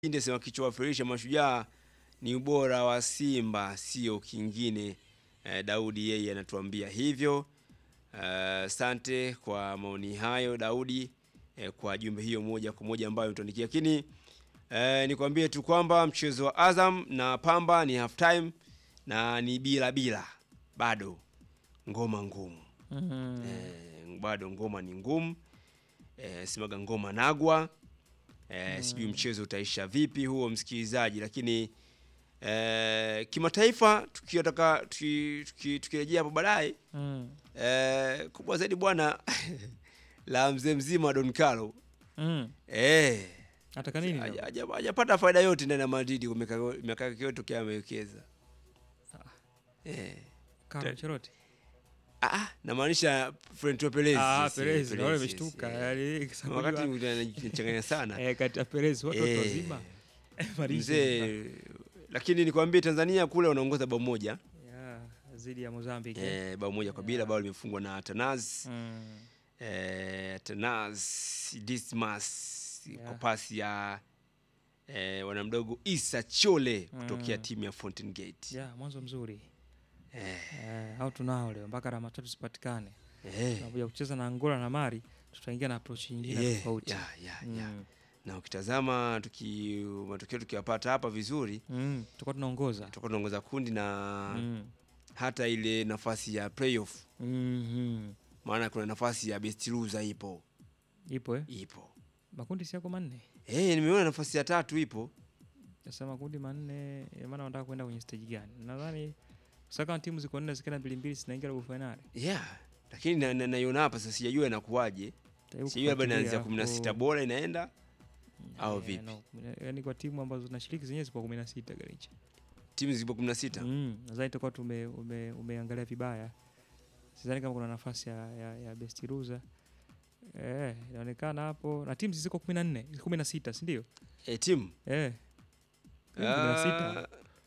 Inde sema kichowafirisha mashujaa ni ubora wa Simba sio kingine. Eh, Daudi yeye anatuambia hivyo. Asante kwa maoni hayo Daudi, eh, kwa jumbe hiyo moja kwa moja ambayo umetuandikia. Lakini eh, nikwambie tu kwamba mchezo wa Azam na Pamba ni half time na ni bila bila, bado ngoma ngumu Mhm. eh, bado ngoma ni ngumu eh, simaga ngoma nagwa eh, sijui mchezo utaisha vipi huo msikilizaji, lakini eh, kimataifa tukitaka tuki- tuki- tukirejea hapo baadaye Mm. eh, kubwa zaidi bwana la mzee mzima Don Carlo Mm. eh, Ataka nini? haja- leo? haja- hajapata faida yote ndani ya Madrid kwa miaka miaka yake yote tokea amewekeza eh. Carlo Ancelotti. Ah, ah, namaanisha Florentino Perez. Ah, yes, Perez, Perez, na wale yes, wameshtuka. eh. Yaani kasabuliwa- wakati anachanganya sana eh kati ya Perez watu watu Eh, wazima. Marisha. mzee, lakini nikwambie Tanzania kule wanaongoza bao moja Yeah, zidi ya Mozambique. eh, bao moja kwa bila, bao limefungwa na Tanaz Mm. eh, Tanaz Dismas Yeah. kwa pasi ya eh, wanamdogo Isa Chole kutokea Mm. timu ya Fountain Gate Yeah, mwanzo mzuri. eh, Eh, au tunao leo mpaka alama tatu zipatikane. eh, Tunakuja kucheza na Angola na Mali, tutaingia na approach nyingine eh, tofauti. ya, ya, ya. Mm. na ukitazama tuki matokeo tukiwapata hapa vizuri Mm. Tutakuwa tunaongoza. tutakuwa tunaongoza kundi na Mm. hata ile nafasi ya playoff, Mhm. maana kuna nafasi ya best loser ipo Ipo eh? ipo. Makundi si yako manne. Eh, nimeona nafasi ya tatu ipo. Sasa makundi manne, ina maana wanataka kwenda kwenye stage gani? Nadhani sasa kama timu ziko nne zikienda mbili mbili zinaingia robo finali. Yeah. Lakini na- na- naiona hapa sasa sijajua inakuwaje. Tajaribu Sijui labda inaanzia kufuatilia, 16 alafu- bora inaenda au Eh, vipi? no, kumi na- yaani kwa timu ambazo zinashiriki zenyewe zipo 16 Garicha. Timu zipo 16. Mm, nadhani tutakuwa tume ume, umeangalia vibaya. Sidhani kama kuna nafasi ya, ya, ya best loser. Eh, inaonekana hapo na timu ziko 14, 16, si ndio? Eh, timu. Eh. Timu 16. Ah,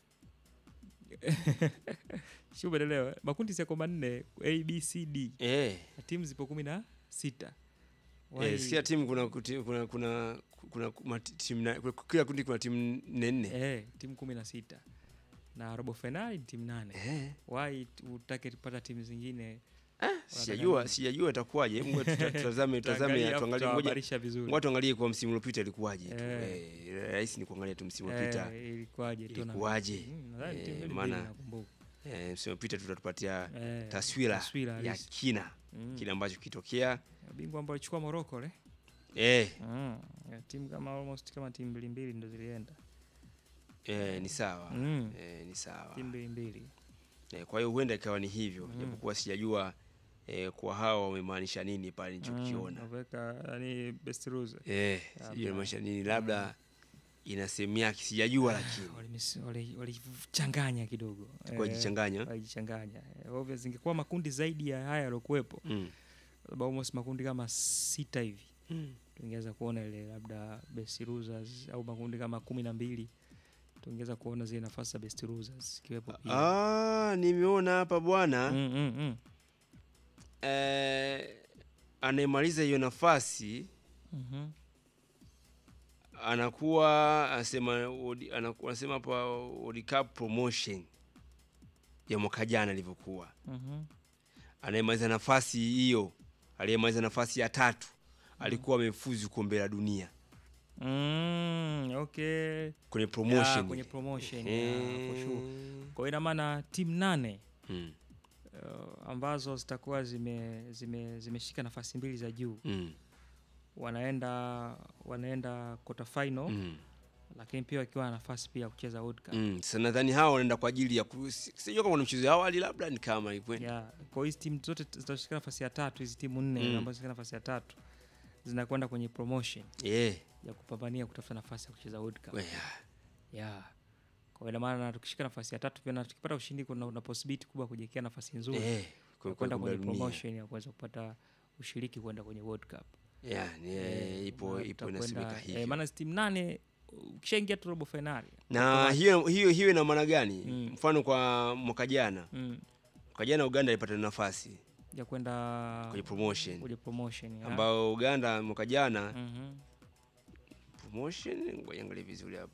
Sio umeelewa? Makundi si yako manne A B C D. eh. Na timu zipo 16. Eh, sikia timu kuna kuti- kuna kuna kuna mati- timu na- kuna- kila kundi kuna timu nne nne. Eh, timu 16. Na robo finali ni timu nane. Eh. Why utake kupata timu zingine? Sijajua sijajua itakuwaje. Mungu tuta- tutazame tutazame Tutaangalia, tuangalie ngoja. tutawahabarisha vizuri. Ngoja tuangalie kwa msimu uliopita ilikuwaje. tu. Eh. Eh, rahisi ni kuangalia tu msimu uliopita. Eh, ilikuwaje tu na- Ilikuwaje? Mm, nadhani Eh, timu mbili maana- mbili nakumbuka. Eh, msimu uliopita tutatupatia Eh, taswira taswira ya halisi. kina Mm. kile ambacho kitokea. Bingwa ambao alichukua Morocco le. Eh, Mm. ya Timu kama almost kama timu mbili mbili ndo zilienda. eh, ni sawa. Mm. Eh, ni sawa. Timu mbili mbili. Eh, kwa hiyo huenda ikawa ni hivyo Mm. japokuwa sijajua eh, kwa hawa wamemaanisha nini pale nilichokiona. Mm, waweka yani best loser. Eh, Labda. sijui inamaanisha nini, labda ina sehemu yake sijajua, lakini Walimis- wali- Walichanganya kidogo. kwa Eh, jichanganya. walijichanganya. Eh, Obviously ingekuwa makundi zaidi ya haya yaliokuwepo. Mm. Labda almost makundi kama sita hivi. Mm. tungeweza kuona ile labda best losers au makundi kama kumi na mbili tungeweza kuona zile nafasi za best losers ikiwepo pia. Ah, nimeona hapa bwana Mm, mm, mm. eh, anayemaliza hiyo nafasi Mhm. anakuwa anasema odi- anaku- anasema hapa World Cup promotion ya mwaka jana ilivyokuwa. Mhm. Anayemaliza nafasi hiyo, aliyemaliza nafasi ya tatu alikuwa amefuzu kombe la dunia Mm, okay. kwenye Ya, promotion. kwenye promotion, Eh. ya, for sure. Kwa hiyo ina maana timu nane Mm, uh, ambazo zitakuwa zime zime zimeshika nafasi mbili za juu mm, wanaenda wanaenda quarter final mm, lakini pia wakiwa na nafasi pia ya kucheza World Cup. mm. Sasa nadhani hao wanaenda kwa ajili ya ku- si- sijui kama kuna mchezo ya awali labda ni kama hivyo. Yeah. Kwa hiyo hizi timu zote zitashika nafasi ya tatu, hizi timu nne Mm. ambazo zitashika nafasi ya tatu zinakwenda kwenye promotion Eh, ya kupambania kutafuta nafasi ya kucheza World Cup. we- Yeah. Kwa hiyo ina maana tukishika nafasi ya tatu pia na tukipata ushindi kuna una possibility kubwa kujiwekea nafasi nzuri eh, ya kwa- kwenda kombe la kwenye dunia. promotion ya kuweza kupata ushiriki kwenda kwenye World Cup. Yeah, ni- eh, ipo maana ipo tutakwenda- inasemeka eh, hivyo. maana hizi timu nane ukishaingia tu robo finali. Na hiyo hiyo hiyo ina maana gani? Mm. Mfano kwa mwaka jana, Mm. mwaka jana Uganda ilipata nafasi ya kwenda kwenye promotion kwenye promotion. yeah. ambao Uganda mwaka jana Mhm. promotion ngoja angalie vizuri hapa